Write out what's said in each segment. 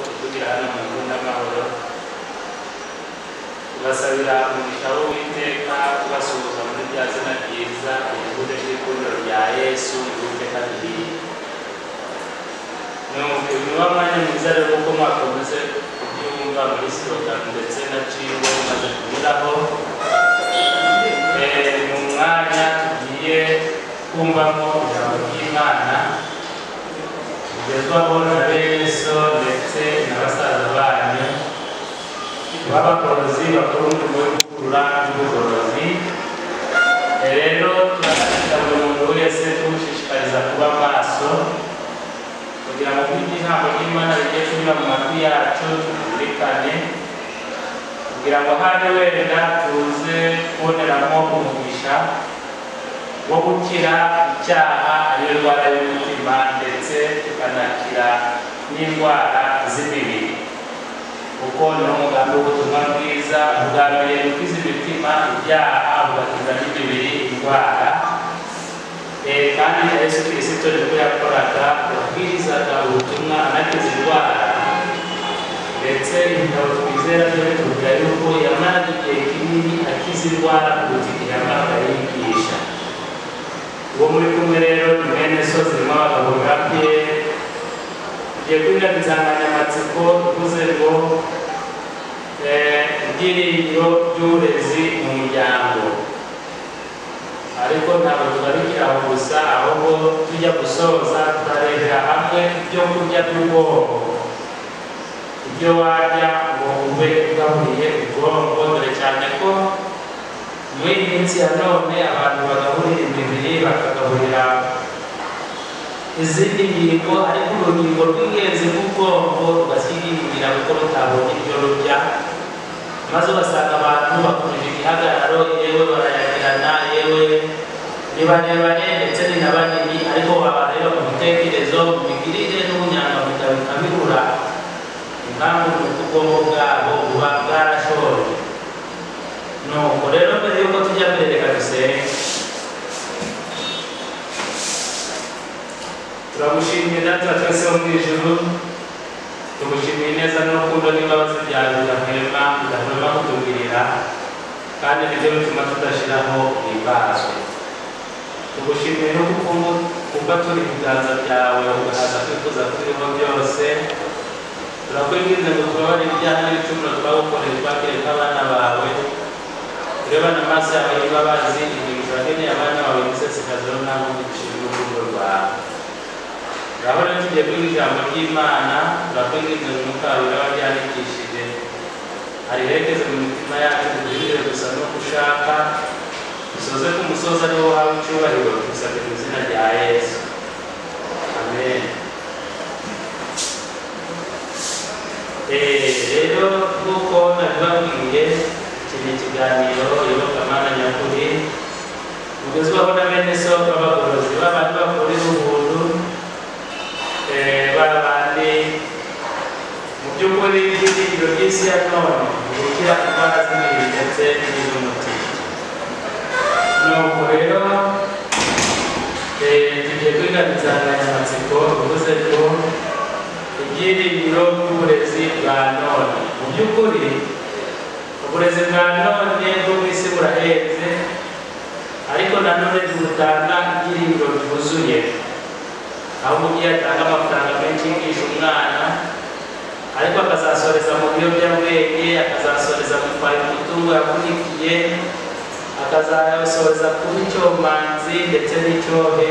gukiranuka mu n'amahoro tubasabira umugisha w'uwiteka tubasuhuza muri rya zina ryiza igihugu cy'ikundiro rya yesu igihugu kabiri ni umunywa mwanya mwiza rero kuko mwakomeze kubyumva muri slogan ndetse na cibo maze kunyuraho Eh, ni umwanya tugiye kumvamo ijambo ry'imana tugezwaho na beso ndetse na basaza banyu b'abagorozi bakuru mu kuvugurura n'ubugorozi Eh, rero turakatira buri muntu wese tuwushishikariza kuba maso kugira ngo nibyo ijambo ry'imana rijye kunyura mu matwi yacu tuzirikane kugira ngo habe wenda tuze kuboneramo umugisha wo gukira icyaha ariyo ndwara y'umutima ndetse tukanakira n'indwara z'imibiri kuko ni umugambi w'ubutumwa bwiza ugambiriye gukiza imitima ibyaha ugakiza n'imibiri indwara Eh, kandi yesu kirisito nibwo yakoraga yabwirizaga ubutumwa anakiza indwara ndetse ibitabo twizera byo bitubwira yuko yamara igihe kinini akiza indwara kuruta igihe yamara yigisha uwo muri kumwe rero ni mwene so zirimo abagabo babye tugiye kwiga insanganyamatsiko ivuze ngo eh, ibyiringiro by'uburezi mu muryango ariko ntabwo tugarukira aho gusa ahubwo tujya gusoza turarebera hamwe ibyo kurya by'ubwonko ibyo warya ngo wumve ugaburiye ubwonko dore cyane ko muri iyi minsi ya none abantu bagaburira imibiri bakagaburira izindi ngingo ariko urugingo rw'ingenzi rw'ubwonko rugasigingira kuko rutabonye ibyo rurya maze ugasanga abantu bakomeje igihagararo yewe barayagirana yewe ni barebare ndetse ni na banini ariko babareba mu bitekerezo mu migirire n'ubunyangamugayo bikabibura impamvu ni uko ubwonko bwabo buba bwarashoreye nuko rero mbere y'uko tujya mbere reka dusenge turagushimiye data twese wo mu ijuru tugushimiye neza n'urukundo n'imbabazi byawe bidahwema bidahwema kutugirira kandi nibyo bituma tudashyiraho ibazwe tugushimiye no kuko kuba turi ibiganza byawe ugahaza kwifuza turiho byose turakwinginze ngo tubabare ibyaha n'ibicumuro twagukoreye twakire nk'abana bawe turebane amaso yawe y'imbabazi igihe turakeneye abana bawe gisesekaziho ntabwo ducira urukundo rwawe urabona tugiye kwiga ijambo ry'imana turakwinginze ngo umwuka wawe uraba ryandikishije ariherekeze mu mitima yacu tugirire gusa no gushaka dusoze ku musozi ariwo haba icyubahiro dusabwe mu izina rya yesu amen Eh, rero nk'uko nabibabwiye iki ni ikiganiro iyobokamana nyakuri mugezwaho na bene so b'abagorozi b'abantu bakora ubuntu eh, ba bandi mu by'ukuri ibyiringiro by'isi ya none gukira indwara z'imibiri ndetse n'iz'umutima nuko rero eh, tugiye kwiga insanganyamatsiko bivuze ko ibyiringiro by'uburezi bwa none mu by'ukuri uburezi bwa none bwo mu isi burahetse ariko nanone ntibutanga ibyiringiro byuzuye ahubwo umubyeyi atanga amafaranga menshi yigisha umwana ariko akazasoreza mu biyobyabwenge akazasoreza mu kwari umutungo yakunikiye akazasoreza kuba icyomanzi ndetse n'icyohe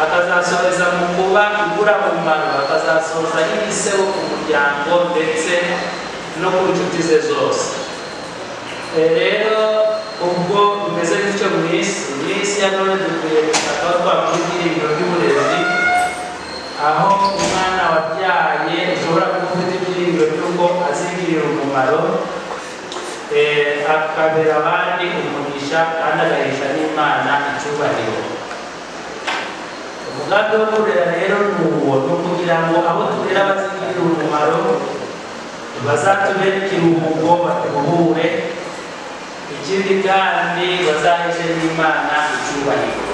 akazasoreza mu kuba imburamumaro akazasoza y'ibiseho ku muryango ndetse no ku nshuti ze zose E, rero ubwo bimeze gutyo mu isi mu isi ya none dukwiye gutaka twakora ibyiringiro by'uburezi aho umwana wabyaye ushobora kuba ufite ibyiringiro by'uko azigirira umumaro e, akabera abandi umugisha kandi agahisha n'imana icyubahiro umugambi wo kurera rero ni uwo ni ukugira ngo abo turera bazigirire umumaro bazatubere ikiruhuko baturuhure ikindi kandi bazaheshe n'imana icyubahiro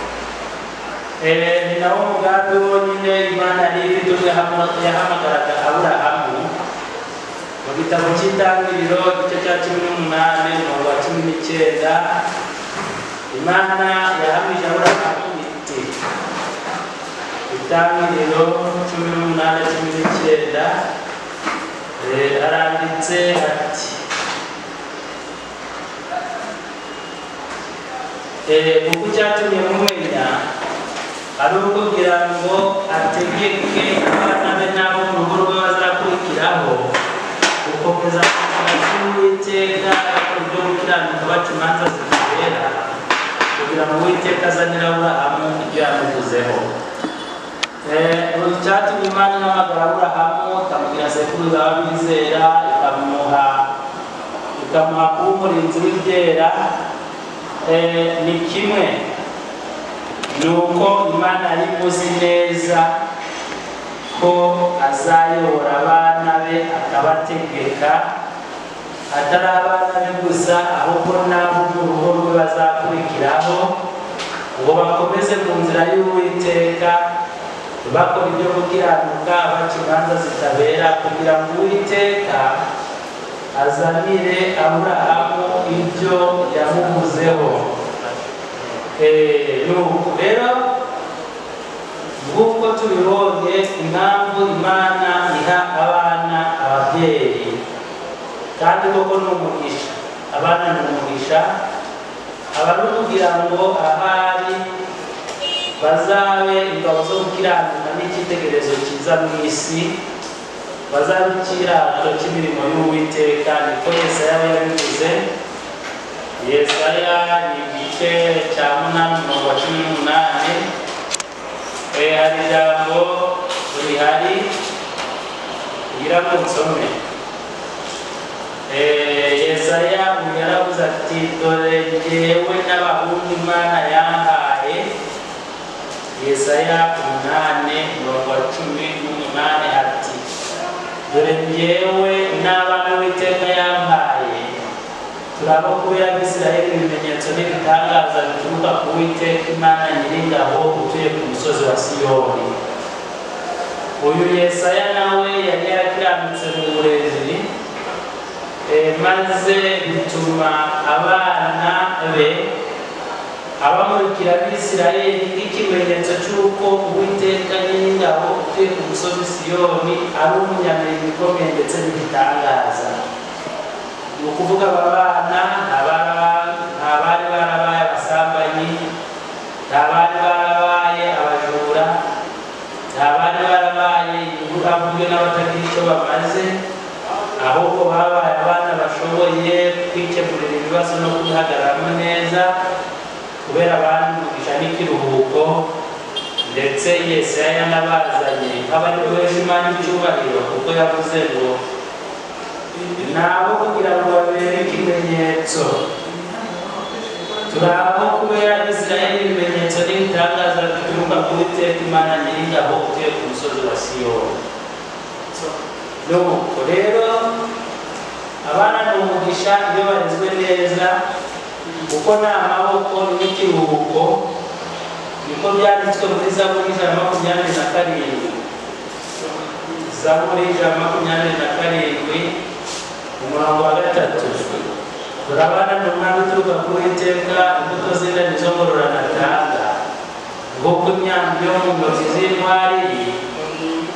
Eh, ni nawo mugambi wonyine imana yari ifite ubwo yahamagaraga aburahamu igitabo cy'itangiriro igice cya cumi n'umunani umurongo wa cumi n'icyenda imana yahamije aburahamu iti itangiriro cumi n'umunani cumi n'icyenda eh, haranditse ati Eh, kuko icyatumye mumenya ari ukugira ngo ategeke abana be n'abo mu rugo rwe bazakurikiraho gukomeza k'uwiteka ku buryo gukiranuka baca imanza zibera kugira ngo uwiteka azanire aburahamu ibyo yamuvuzeho icyatumye imana ihamagara aburahamu ikamubwira sekuruza w'abizera ikamuha ikamuha kuba umurinzi w'ibyera Eh, ni kimwe ni uko imana yari imuzi neza ko azayobora abana be akabategeka atari abana be gusa ahubwo n'abo mu rugo rwe bazakurikiraho ngo bakomeze ku nzira y'uwiteka bakora ibyo gukiranuka baca imanza zitabera kugira ngo uwiteka azanire aburahamu ibyo yamuvuzeho Eh, nuko rero nk'uko tubibonye impamvu imana iha abana ababyeyi kandi koko ni umugisha abana ni umugisha aba ari ukugira ngo ahari bazabe ingabo zo gukiranuka n'icyitegererezo cyiza mu isi bazabe ikirato cy'imirimo y'uwiteka niko yesaya yabivuze yesaya ni igice cya munani umurongo wa cumi n'umunani Eh, hari ijambo rihari ngira ngo nsome Eh, yesaya yaravuze ati dore jyewe n'abahungu imana yahaye yesaya umunani umurongo wa cumi n'umunani ati dore njyewe n'abana w'iteka yampaye turaba kuba yabisirayeli ibimenyetso n'ibitangaza bituruka ku witeka imana nyiringabo utuye ku musozi wa siyoni uyu yesaya nawe yari yarakiranutse mu burezi eh, maze bituma abana be abamurikira abisirayeli nk'ikimenyetso cy'uko uwiteka nyiringabo utuye ku musozi siyoni ari umunyamirimo ikomeye ndetse n'igitangaza ni ukuvuga aba bana nta bara- nta bari barabaye abasambanyi nta bari barabaye abajura nta bari barabaye ibihuramvuge n'abatagira icyo bamaze ahubwo babaye abana bashoboye kwikemurira ibibazo no kubihagararamo neza kubera abandi umugisha n'ikiruhuko ndetse yesaya yanabazanye nk'abari guhesha imana icyubahiro kuko yavuze ngo nabo kugira ngo babere ikimenyetso turi aho kubera isirayeli ibimenyetso n'ibitangaza bituruka ku witeka imana nyiringabo utuye ku musozi wa siyoni nuko rero abana ni umugisha iyo barezwe neza kuko ni amaboko n'ikiruhuko niko byanditswe muri zaburi ijana na makumyabiri na karindwi zaburi ijana na makumyabiri na karindwi umurongo wa gatatu turabana ni umwami uturuka ku witeka imbuto z'indani zo ngororanatanga nk'uko imyambi yo mu ntoki z'intwari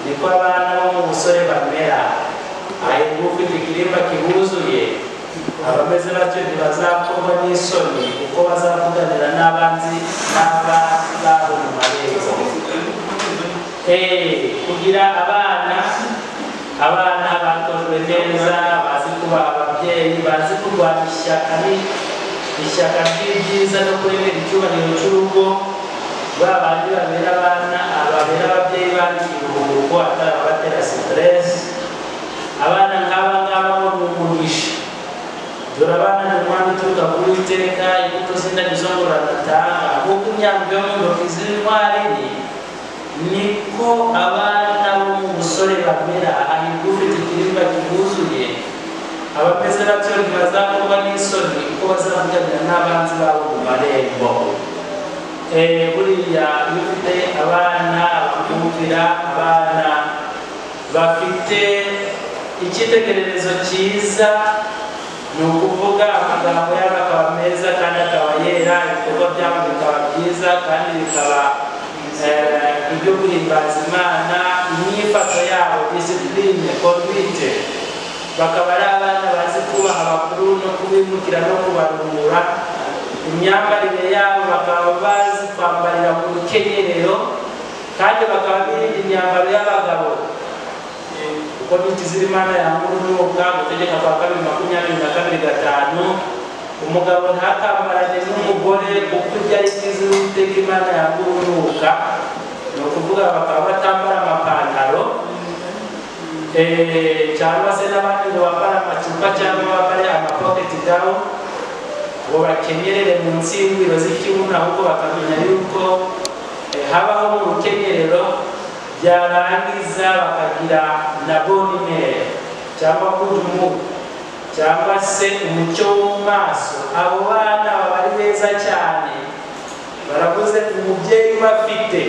niko abana bo mu busore bamera ahirwa ufite ikirimba kibuzuye abameze batyo ntibazakorwa n'isoni kuko bazavuganira n'abanzi n'abanzi babo mu marembo Eh, kugira abana abana bakozwe neza bazi kuba ababyeyi bazi kurwanya ishyaka ni- ishyaka ry'ibyiza no kuremera icyubahiro cy'urugo ba bandi babera abana babera ababyeyi bandi iruhuko atarabatera siteresi abana nk'aba ngaba bo ni umugisha dore abana ni umwana uturuka ku witeka imbuto z'indabyo zo ngororanatanga nk'uko imyambi yo mu ntoki z'intwari niko abana bo mu busore bamera ahirwa ufite ikirimba kibuzuye abameze batyo ntibazakorwa n'isoni kuko bazavuganira n'abanzi babo mu marembo Eh, buriya iyo ufite abana bumvira abana bafite icyitegererezo cyiza ni ukuvuga amagambo yabo akaba meza kandi akaba yera ibikorwa byabo bikaba byiza kandi bikaba eh, ibyo guhimbaza imana imyifato yabo disipurine konvite bakaba ari abana bazi kubaha abakuru no kubimukira no kubarura imyambarire yabo bakaba bazi kwambarira mu rukenyerero kandi bakaba birinda imyambaro y'abagabo uko bintu z'imana yanga urunuka gutegeka kwa kabiri makumyabiri na kabiri gatanu umugabo ntakambarane n'umugore kuko ibyo ari byiza uwiteka imana yanga urunuka ni ukuvuga bakaba batambara amapantaro eh, cyangwa se n'abandi ngo bambare amacupa cyangwa bambare amapoketi dawu ngo bakenyerere munsi y'ingwiro z'ikibuno ahubwo bakamenya yuko eh, habaho mu rukenyerero byarangiza bakagira na bonimere cyangwa kudumu cyangwa se umucyo wo mu maso abo bana baba ari beza cyane baravuze umubyeyi bafite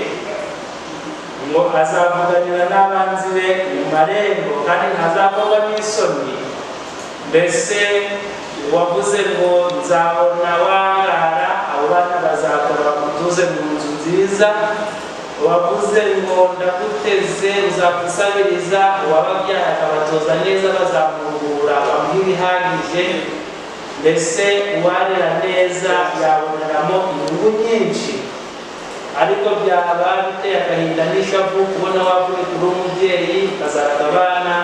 ngo azavuganira n'abanzi be mu marembo kandi ntazakorwa n'isoni mbese uwavuze ngo nzabona warara abo bana bazakora bamutuze mu nzu nziza wavuze ngo ndaguteze uzagusabiriza uwababyaye akabatoza neza bazamurura bamuha ibihagije mbese uwarera neza yaboneramo inyungu nyinshi ariko byaba biteye agahinda n'ishavu kubona wavuye kuri umubyeyi ukazaraga abana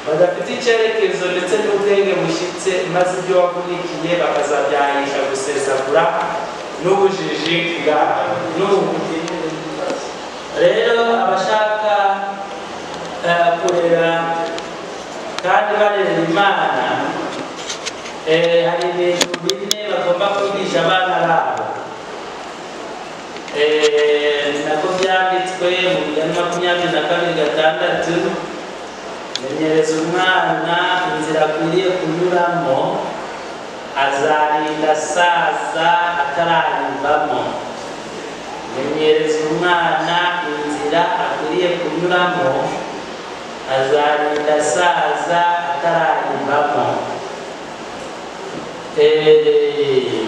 badafite icyerekezo ndetse n'ubwenge bushyitse maze ibyo wavunikiye bakazabyahisha gusesagura n'ubujiji bwawe n'ubundi rero abashaka eh, kurera kandi barera imana eh, hari ibintu bine bagomba kwigisha abana babo Eh, nako byanditswe mu bijyana makumyabiri na kabiri gatandatu menyereza umwana inzira akwiriye kunyuramo azarinda asaza atararivamo menyereza umwana inzira akwiriye kunyuramo azarinda asaza atararibamo Eh,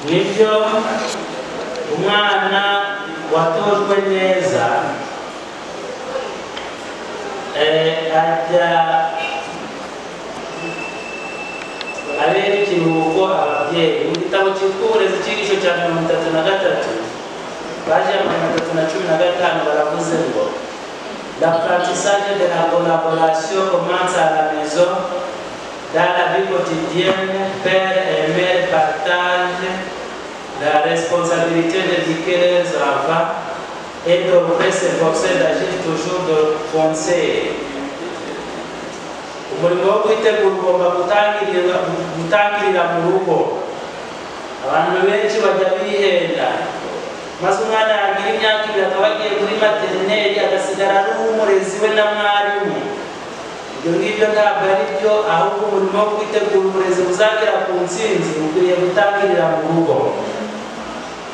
nibyo umwana watojwe neza eh, ajya abera ikiruhuko ababyeyi mu gitabo cyitwa uburezi cyigisho cya mirongo itatu na gatatu baje ya mirongo itatu na cumi na gatanu baravuze ngo la pratisage de la collaboration commence à la maison dans la vie quotidienne père et mère partagent la responsabilité d'éduquer leurs enfants et devraient s'efforcer d'agir toujours de conseil umurimo wo kwitegura ugomba gutangirira gutangirira mu rugo abantu benshi bajya bihenda maze umwana yagira imyaka ibiri akaba agiye kuri materineri agasigara ari umurezi we na mwarimu ibyo ngibyo ntabwo ari byo ahubwo umurimo wo kwitegura uburezi buzagera ku ntsinzi ukwiriye gutangirira mu rugo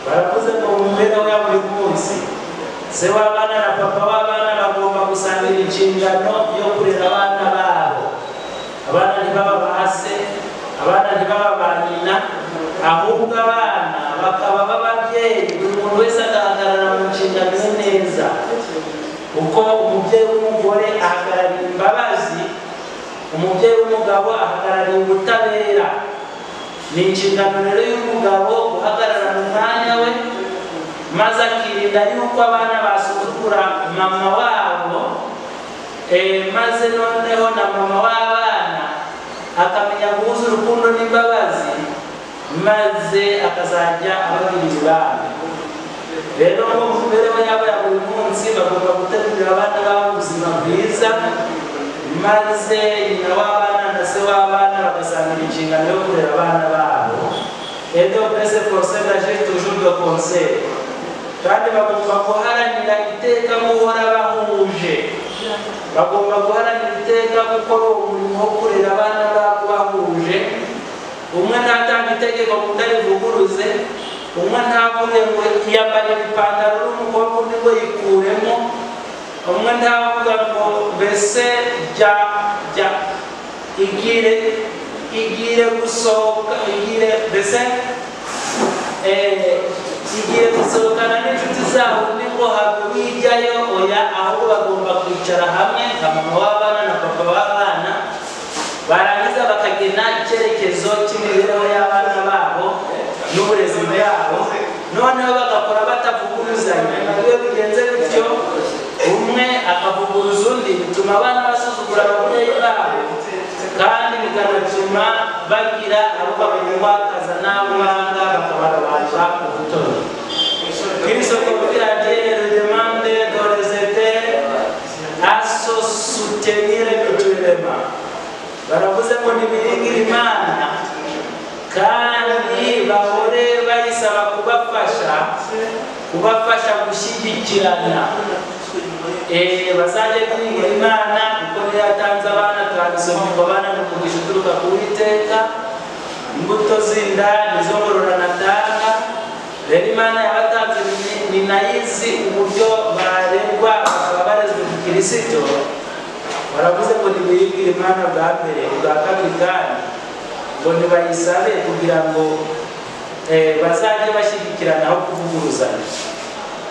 baravuze ngo mu mibereho ya buri munsi se w'abana na papa w'abana bagomba gusangira inshingano yo kurera abana babo abana ntibaba ba se abana ntibaba ba nyina ahubwo abana bakaba b'ababyeyi buri muntu wese agahagarara mu nshingano ze neza uko umubyeyi w'umugore ahagarariye imbabazi umubyeyi w'umugabo ahagarariye ubutabera ni inshingano rero y'umugabo guhagarara mu mwanya we maze akirinda yuko abana basuzugura mama wabo eh, maze noneho na mama w'abana akamenya guhuza urukundo n'imbabazi maze akazajya ababwira ibami rero mu mibereho yabo ya buri munsi bagomba gutegurira abana babo ubuzima bwiza maze nyina w'abana na se w'abana bagasangira inshingano yo kurera abana babo et donc ese conseil d'agir toujours de conseil kandi bagomba guharanira iteka guhora bahuje bagomba guharanira iteka gukora uwo murimo wo kurera abana babo bahuje umwe ntatanga itegeko ngo undi arivuguruze umwe ntavuge ngo yambara ipantaro n'umukobwa undi ngo yikuremo umwe ntavuga ngo mbese jya jya igire igire gusohoka igire mbese eh, igire gusohokana n'inshuti zabo ni ngo habe wijyayo oya ahubwo bagomba kwicara hamwe nka mama w'abana na papa w'abana barangiza bakagena icyerekezo cy'imibereho y'abana babo n'uburezi bwabo noneho bagakora batavuguruzanya iyo bigenze bityo umwe akavuguruza undi bituma abana basuzugura ababyeyi babo kandi bikanatuma bagira abo babimwakaza n'abo banga bakabarabasha ubutoni Kristo kugira ati le demande dans les étés à se soutenir mutuellement baravuze ngo nibiringire imana kandi bahore bayisaba kubafasha kubafasha gushyigikirana Eh, bazajye biringira imana kuko niyo yatanze abana kandi ngo abana ni umugisha uturuka ku witeka imbuto z'inda nizo ngororano atanga rero imana yabatanze ni- ni nayizi uburyo barerwa bakaba barezwe mu kirisito baravuze ngo nibiribwire imana bwa mbere bwa kabiri kandi ngo ntibayisabe kugira ngo eh, bazajye bashyigikirana aho kuvuguruzanya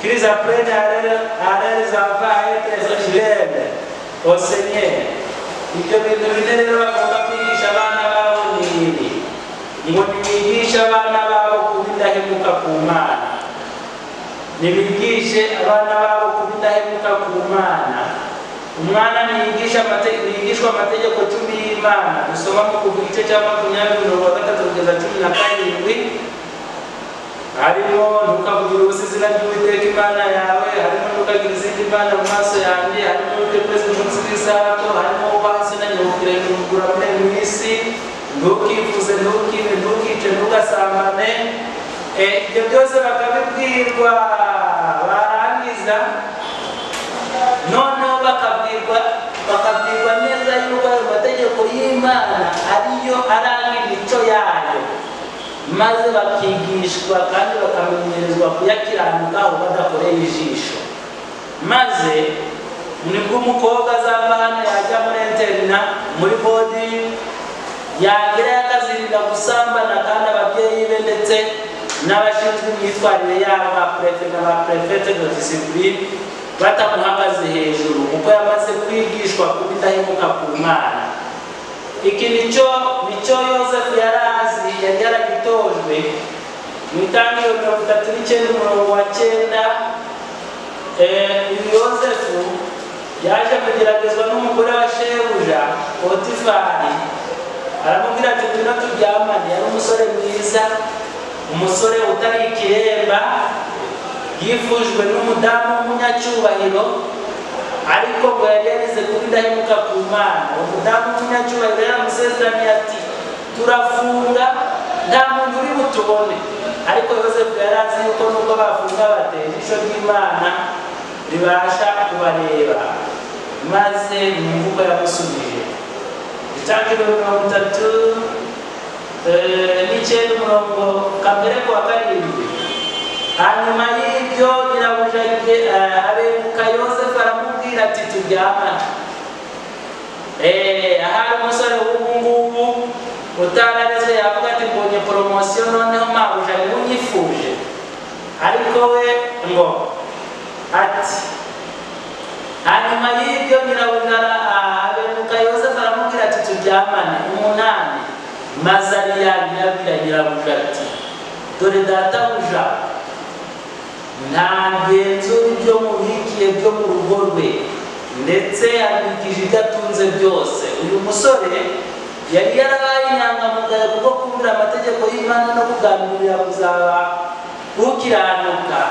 qu'ils apprennent à leurs à leurs enfants à être fidèles au Seigneur ibyo bintu bine rero bagomba kwigisha abana babo ni ibi ngo ntibigishe abana babo kuba indahemuka ku mana nibigishe abana babo kuba indahemuka ku mana umwana niyigisha amate- niyigishwa amategeko cumi y'imana dusoma mu kuva igice cya makumyabiri mirongo gatatu kugeza cumi na karindwi harimo ntukavugire ubusa izina ry'uwiteka imana yawe harimo ntukagire izindi mana mu maso yanjye harimo utekweza umunsi w'isabato harimo ubahasi na nyabukire ntugura muri mu isi ntukifuze ntukibe ntukice ntugasambane Eh, ibyo byose bakabibwirwa barangiza noneho bakabwirwa bakabwirwa neza yuko ayo mategeko y'imana ariyo aranga imico yayo maze bakigishwa kandi bakamenyerezwa kuyakiranukaho badakoreye ijisho maze nibwo umukobwa azava hano yajya muri interina muri bodi yagira yakazirinda gusambana kandi ababyeyi be ndetse n'abashinzwe imyitwarire yabo ba prefe na ba prefete de discipline batamuhagaze hejuru kuko yamaze kwigishwa kuba indahemuka ku mana iki nicyo nicyo yosefu yari azi yari yaragitojwe mu itangiriro mirongo itatu n'icyenda umurongo wa cyenda Eh, uyu yosefu yaje kugeragezwa n'umugore wa shebuja potifari aramubwira ati ngwino turyamane yari umusore mwiza umusore utari ikiremba yifujwe n'umudamu w'umunyacyubahiro ariko ngo yari yarize kuba indahemuka ku mana umudamu w'umunyacyubahiro yaramusezeraniye ati turafunga nta muntu uri butubone ariko yosefu yari azi yuko nubwo bafunga bateye ijisho ry'imana ribasha kubareba maze mu mvugo yamusubije itangiriro mirongo itatu eh, n'icyenda umurongo kamere ku wa karindwi hanyuma y'ibyo nyirabuja eh, abemuka yosefu aramubwira ati turyamane Eh, ahari umusore w'ubu ngubu utarareze yavuga ati mbonye poromosiyo noneho mabuja niwe unyifuje ariko we ngo ati hanyuma y'ibyo nyirabuja ah, abemuka yosefu aramubwira ati turyamane umunani mazariyani yabwira nyirabuja ati dore databuja nta ngenzura ibyo mubikiye byo mu rugo rwe ndetse abikije ibyo atunze byose uyu musore yari yarabaye inyangamugayo kuko kumvira amategeko y'imana no kuganirira kuzaba ukiranuka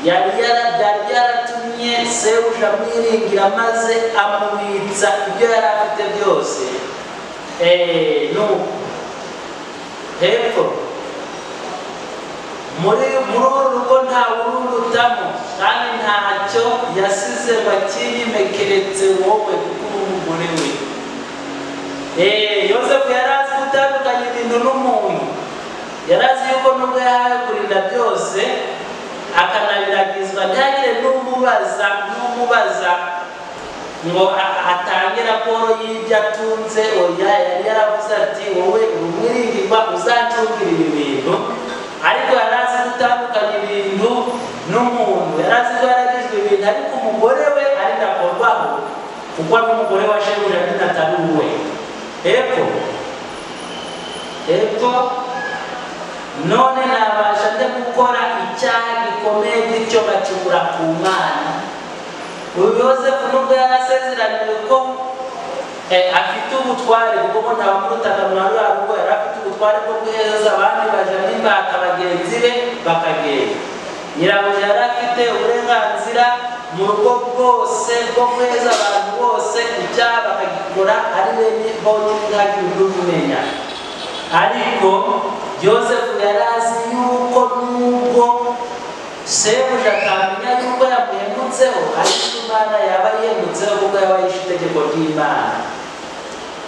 yari yara- byari yaratumye sebuja amwiringira maze amubitsa ibyo yari afite byose Eh, nuko hepfo muri muri uru rugo nta wururutamo kandi ntacyo yasize bakirime keretse wowe kuko uri umugore we Eh, yosefu yari azi gutandukanya ibintu n'umuntu yari azi yuko nubwo yahawe kurinda byose akanabiragizwa ntihagire n'umubaza n'umubaza ngo a- atange raporo y'ibyo atunze oya yari yaravuze ati wowe uri umwiringirwa uzacungira ibi bintu ariko yari azi gutandukanya ibintu n'umuntu yari azi ko yaragijwe ibintu ariko umugore we ari ndakorwaho kuko n'umugore wa shemura nyine atari uwe hepfo hepfo none nabasha nde gukora icyaha gikomeye gityo bakibura ku mwana uyu yosefu nubwo yari asezeraniwe ko eh, afite ubutware kuko ngo ntawamurutana mwa ruriya rugo yari afite ubutware bwo guheza abandi baja n'imbata bagenzi be bakagenda nyirabuja yari afite uburenganzira mu rugo bwose bwo guheza abantu bose icyaha bakagikora ari bene bo ntihagire n'ubumenya ariko yosefu yari azi yuko nubwo sebuja atamenya yuko yamuhemutseho ariko imana yaba yihemutseho kuko yaba yishe itegeko ry'imana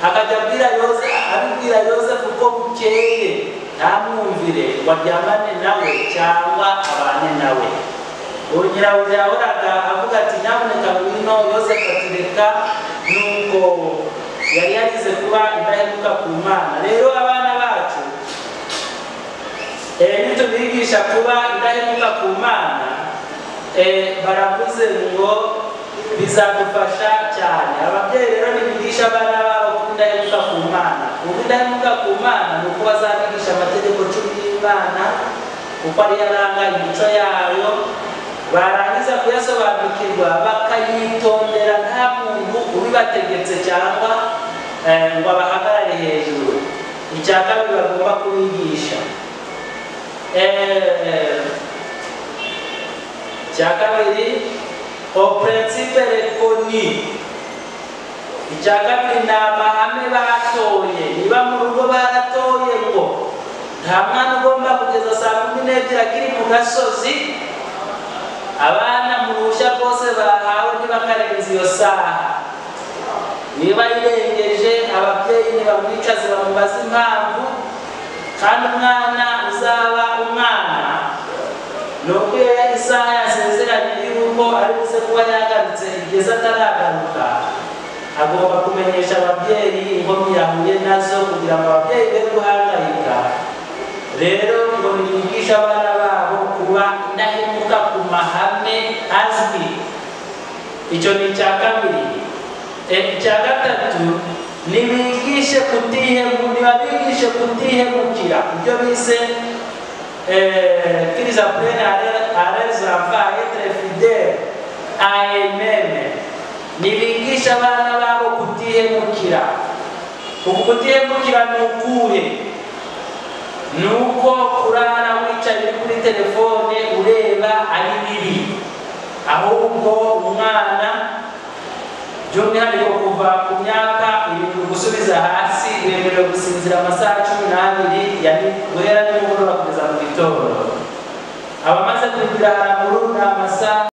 akajya abwira yosefu abibwira yosefu ko bukeye ntamwumvire ngo aryamane nawe cyangwa abane nawe uwo nyirabuja yahoraga avuga ati nyamuneka ngwino yosefu ati reka nuko yari yarize kuba indahemuka ku mana rero abana bacu eh, nitubigisha kuba indahemuka ku mana eh, baravuze ngo bizadufasha cyane ababyeyi rero nibigisha abana babo kuba indahemuka ku mana kuba indahemuka ku mana ni uko bazabigisha amategeko cumi y'imana kuko ariyo aranga imico yayo barangiza kuyasobanukirwa bakayitondera nta muntu ubibategetse cyangwa eh, ngo abahagarare hejuru icya kabiri bagomba kubigisha Eh, icya kabiri au principe reconi icya kabiri ni amahame batoye niba mu rugo baratoye ngo nta mwana ugomba kugeza saa kumi n'ebyiri akiri mu gasozi abana mu ruhushya bwose bahawe ntibakarenza iyo saha niba yirengeje ababyeyi ntibamwicaze bamubaze impamvu kandi umwana uzaba umwana ni uko iyo isaha yasezeranye yuko ari buze kuba yagarutse igeze ataragaruka agomba kumenyesha ababyeyi inkomyi yahuye nazo kugira ngo ababyeyi be guhangayika rero ngo bigishe abana babo kuba indahemuka ku mahame azwi icyo ni icya kabiri Eh, icya gatatu nibigishe kutihemu nibabigishe kutihemukira ibyo bise kiriza purene arezava etre fidele aememe nibigishe abana babo kutihemukira uku kutihemukira ni ukuhe ni uko kurara wicaye kuri telefone ureba ari bibi ahubwo umwana by'umwihariko kuva ku myaka irindwi gusubiza hasi wemerewe gusinzira amasaha cumi n'abiri ya ni- guhera nimugoroba kugeza mu gitondo abamaze kugira haraguru ni amasaha